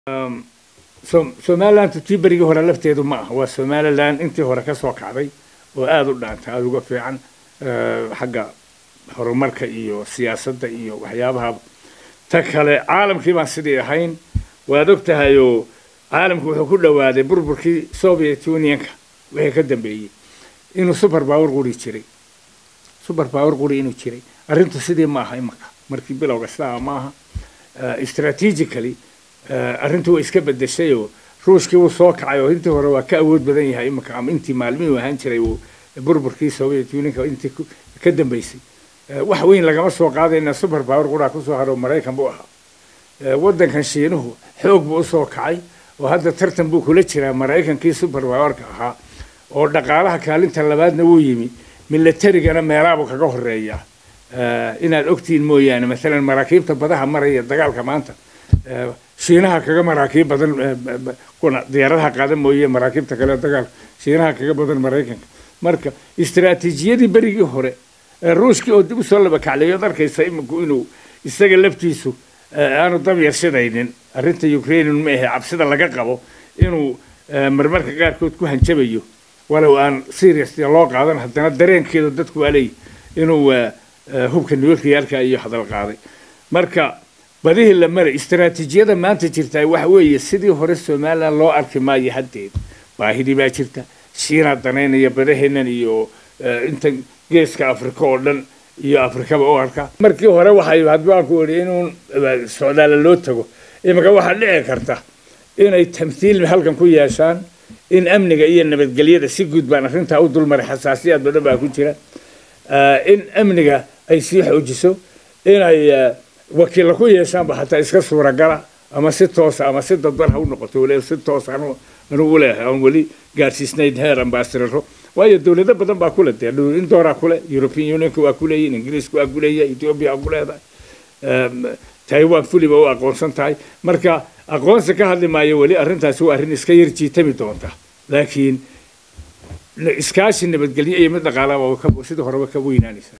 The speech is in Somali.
somaliland tii berigii hore lafteedu ma aha waa somaliland intii hore ka soo kacday oo aada u dhaanta aada uga fiican xagga horumarka iyo siyaasadda iyo waxyaabaha ta kale caalamkii baan sidii ahayn waad og tahayoo caalamku wuxuu ku dhowaaday burburkii soviet unionka wixii ka dambeeyey inuu super power quri jiray super power quri inuu jiray arrintu sidii ma aha imaka markii bilowga sidaa ma aha strategically arrintu way iska bedeshayoo ruushkii wuu soo kacay oo intii hore waa ka awood badan yahay imaka ama intii maalmihii ahaan jiray uu burburkii soviet unionka intii ka dambeysay wax weyn lagama soo qaadayna super power quraa kusoo haro maraykan buu ahaa waddankan shiinuhu xoog buu usoo kacay oo hadda tartan buu kula jiraa maraykankii super powerka ahaa oo dhaqaalaha kaalinta labaadna wuu yimi milatarigana meelaabuu kaga horeeya inaad ogtihiin mooyaane maalan maraakiibta badaha maraya dagaalka maanta shiinaha kaga maraakiib badan kuna diyaaradaha qaada mooye maraakiibta kale dagaalka shiinaha kaga badan maraykanka marka istaraatiijiyadii berigii hore ruushkii oo dib usoo laba kacleeyo ad arkaysa iminku inuu isaga laftiisu aanu dab yarshadaynin arrinta ukraine ma ahe cabsida laga qabo inuu marmarka qaarkood ku hanjabayo walow aan serious loo qaadan haddana dareenkeedu dadku waa leeyihi inuu hubka nuclearka iyo hadal qaaday marka badihii la maray istaraatiijiyada maanta jirtaa waxa weeye sidii hore somaliland loo arki maayo haddeed baahidii baa jirta shiinaa danaynaya badaheennan iyo intan geeska afrika oo dhan iyo afrikaba u arka markii hore waxay hadbaanku idhi inuun socdaala loo tago imika waxaa dhici karta inay tamthiil halkan ku yeeshaan in amniga iyo nabadgelyada si guud baan arrintaa u dulmaray xasaasiyaad badan baa ku jira in amniga ay sii xoojiso inay wakiilla ku yeeshaanba xataa iska suuragala ama si toosa ama si dadban ha u noqoto waliba si toos anu anugu leeyahay aan weli gaarsiisnayn heer ambasadaro waayo dowlado badan baa kule dee indooraa kule european unionka waa kuleeyihin ingiriiska waa kuleeyahay ethiopia waa kuleedahay taiwan fuliba u aqoonsan tahay marka aqoonsi ka hadli maayo weli arrintaasi waa arrin iska yar jiitami doonta laakiin iskaashi nabadgelyo iyo mid dhaqaalaba sidii horeba ka weynaanaysa